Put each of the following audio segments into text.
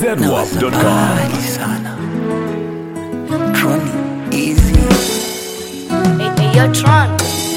zedwap.com. Mbali sana Troni easy Hey, hey, yo, Tron.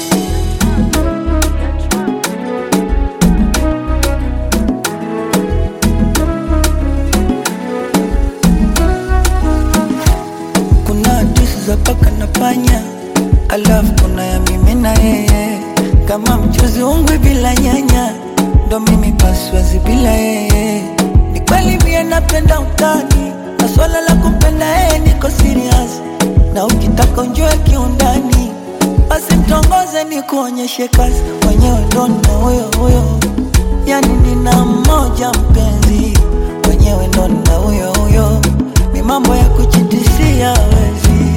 kuna hadithi za paka na panya alafu kuna ya mimi na yeye kama mchuzi ungwi bila nyanya ndo mimi paswazi bila yeye ni kweli mie napenda utani na swala la kumpenda yeye niko serious na ukitaka unjue kiundani basi mtongoze ni kuonyeshe kazi mwenyewe ndo na huyo huyo yani nina mmoja mpenzi mwenyewe ndo na huyo huyo ni mambo ya kuchitisia wezi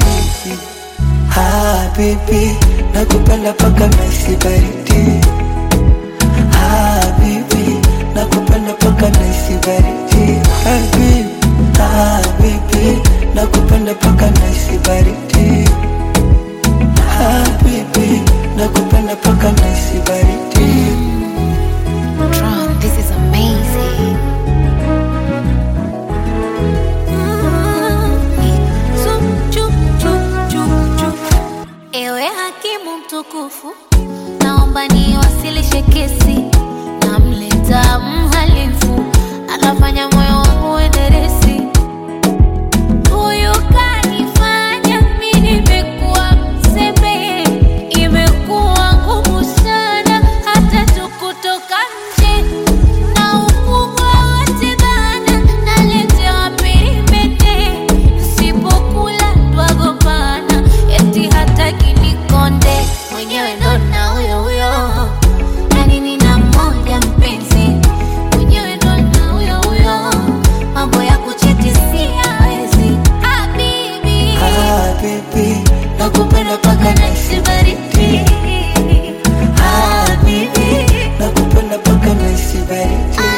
Habibi, nakupenda paka naisi baridi. Habibi, nakupenda paka naisi baridi. Habibi, habibi, nakupenda paka naisi baridi. Habibi, nakupenda paka naisi baridi. Tron, this is amazing. Ewe hakimu mtukufu, naomba niwasilishe kesi. Namleta mhalifu, anafanya moyo wangu uenderesi. Huyu kanifanya mimi nimekuwa mzembe, imekuwa ngumu sana hata tu kutoka nje na ukubwa wote bana, naletewa peripete, sipokula twagombana, eti hataki nikonde, mwenyewe ndo na huyo huyo, yani nina mmoja mpenzi, mwenyewe ndo na huyo huyo, mambo ya kuchitisia hawezi, habibi Habibi, nakupenda paka naisi baridi Habibi, nakupenda paka naisi baridi.